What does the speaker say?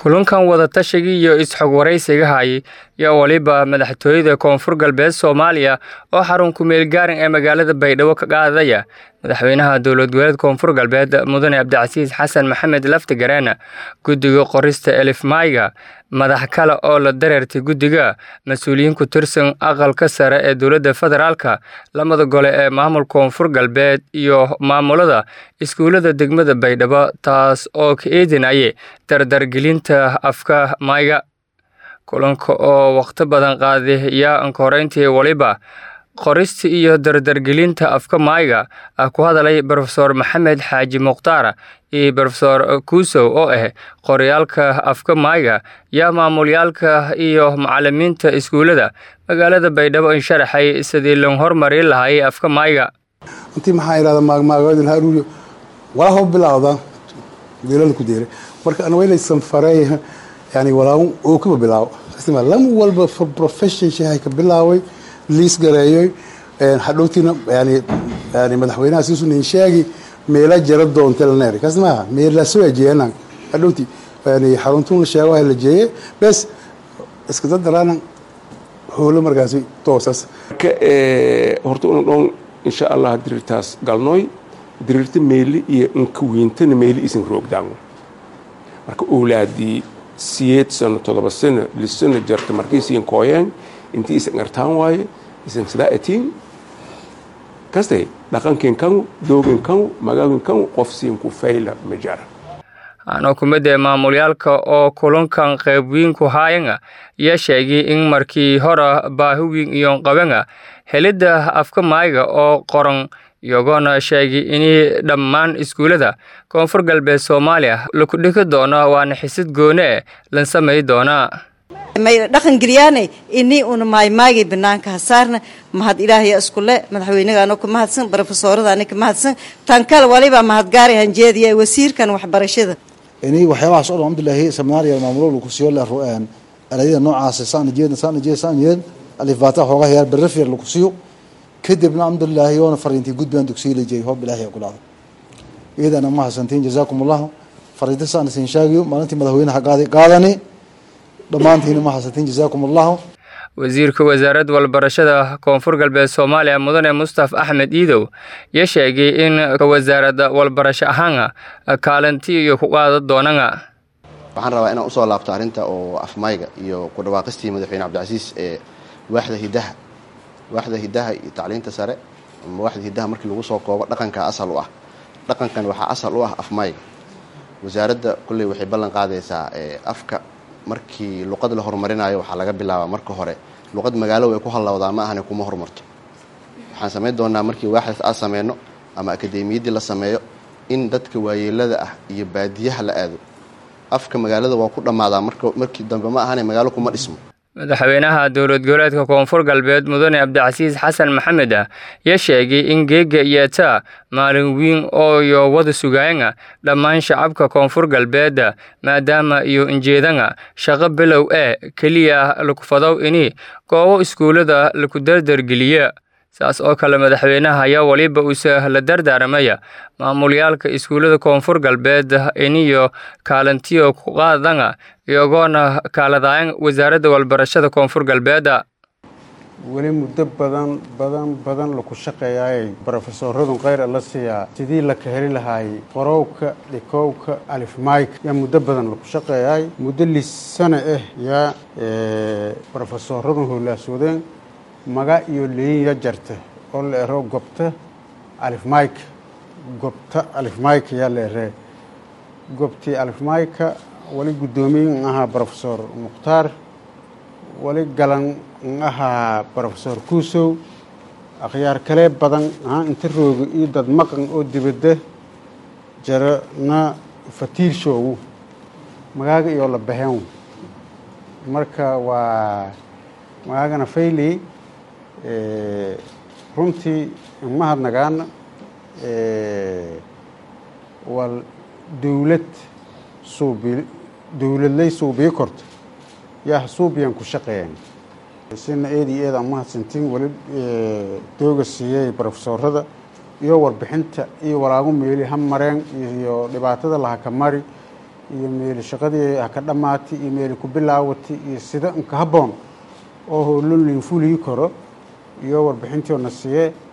kulankan wadatashiga iyo is-xog waraysiga hayay yaa waliba madaxtooyada koonfur galbeed soomaaliya oo xarun ku-meel gaaran ee magaalada baydhabo ka qaadaya madaxweynaha dowlad goboleed koonfur galbeed mudane cabdicasiis xasan maxamed laftigareena guddiga qorista elif mayga madax kale oo la dareertay guddiga mas-uuliyiin ku tirsan aqalka sare ee dowladda federaalka lamada gole ee maamul koonfur galbeed iyo maamulada iskuullada degmada baydhabo taas oo ka eedinaye dardargelinta afka mayga kulanka oo wakhti badan qaaday yaa ankoreyntii waliba qorista iyo dardargelinta afka maayga ah ku hadalay brofesor maxamed xaaji mukhtaar iyo brofesor kuusow oo ah qoryaalka afka maayga yaa maamulyaalka iyo macalimiinta iskuullada magaalada baydhabo in sharaxay sidii loo hormari lahay afka maayga intii maxaa idhahda maagmaagoodan haruuriyo walaa hoo bilawda geelada ku deeray marka ana waynaysan fareey yani walaa oo kuba bilaawo lam walba for profession shahay ka bilaaway liis gareeyoy hadhowtiina yani yani madaxweynaha siisunin sheegi meela jara doonta laneeri kaas maaha meela soo ajeenan hadhowti yani xaruntuun la sheego la jeeye bes iska dadaraana howlo markaasi toosas horta una dhoon insha allah dirirtaas galnooy dirirta meeli iyo inka weyntana meeli isin roogdaango marka owlaadii siyeed sano todoba sano lisano jarta markiisiin kooyeen intii isan artaan waaye isan sidaa atiin kaste dhaqankin kanu doogin kanu magaagin kanu qof siin ku fayla ma jara anoo kumidee maamulyaalka oo kulankan qaybwiinku haayanga yaa sheegay in markii hora baahiwiin iyoon qabanga helidda afka maayga oo qoran iyagoona sheegay inay dhammaan iskuullada koonfur galbeed soomaaliya laku dhigi doono waana xisid goone eh lan samay doonaa may dhaqan geliyaane inii una maaymaagay banaanka hasaarna mahad ilaahaya iskule madaxweynagaano ka mahadsan brofesooradaani ka mahadsan tan kale waliba mahadgaari hanjeediya wasiirkan waxbarashada inii waxyaabahaas o dhan alxamdulilahi seminaariya maamulo lagu siiyo la ru'een alayada noocaas saan jeed saan jeed saan jeed alifbaata xoogaa yaar berrefir lagu siiyo kadibna alxamdulilahi yoona fariintii gudbaan dugsiyo la jeeyay hoob ilaahay ku dhacday iyadana ma hasantiin jazaakum allahu fariinta saan isin sheegayo maalintii madaxweynaha qaaday qaadani dhammaantiina ma hasantiin jazaakum allahu wasiirka wasaaradda walbarashada koonfur galbeed soomaaliya mudane mustaf axmed iidow ya sheegay in wasaaradda walbarasho ahaana kaalinti iyo ku qaada doonana waxaan rabaa inaan usoo laabto arrinta oo afmayga iyo ku dhawaaqistii madaxweyne cabdicasiis ee waaxda hidaha waaxda hidaha iyo tacliinta sare ama waaxda hidaha markii lagu soo koobo dhaqanka asal u ah dhaqankan waxaa asal u ah afmayga wasaaradda kulley waxay ballan qaadaysaa afka markii luqad la horumarinayo waxaa laga bilaabaa marka hore luqad magaalo way ku hallawdaa ma ahane kuma horumarto waxaan samayn doonaa markii waaxdaas aan sameyno ama akademiyaddii la sameeyo in dadka waayeelada ah iyo baadiyaha la aado afka magaalada waa ku dhammaadaa markii dambe ma ahane magaalo kuma dhismo madaxweynaha dowlad goboleedka koonfur galbeed mudane cabdicasiis xasan maxamed ah ya sheegay in geega iyotaa maalin wiin oo iyo wada sugaayanga dhammaan shacabka koonfur galbeeda maadaama iyo injeedanga shaqo bilow ee keliya lakufadow ini goobo iskuullada laku dardargeliya saas oo kale madaxweynaha ayaa waliba uuse la dardaaramaya maamulyaalka iskuullada koonfur galbeed iniyo kaalintiyo ku qaadanga iyagoona kaaladaayan wasaaradda walbarashada koonfur galbeeda weli muddo badan badan badan laku shaqeeyaayay brofesoradun kheyr la siiyaa sidii laka heli lahaayey qorowka dhikowka alifmayka yaa muddo badan laku shaqeeyaay muddo lisana ah yaa brofesoradun howlaaswadeen maga iyo leyin ya jarta oo la ero gobta alifmayka gobta alifmayka yaa la eree gobtii alifmayka wali guddoomiye n ahaa brofesor mukhtaar wali galan n ahaa brofesor kuusow akhyaar kalee badan aa inta rooga iyo dad maqan oo dibadda jara na fatiirshoogu magaaga iyo la baheen marka waa magaagana fayley runtii mahadnagaana waa dowlad suubi dowladlay suubiyo korto yaa suubiyan ku shaqeeyeen sina eed iyo eed aan mahadsantiin weli dooga siiyey brofesorada iyo warbixinta iyo walaagu meeli ha mareen iyo dhibaatada laha ka mari iyo meeli shaqadii ha ka dhammaatay iyo meeli ku bilaawatay iyo sida inka habboon oo howlolin fulii karo iyo warbixintiona siiyee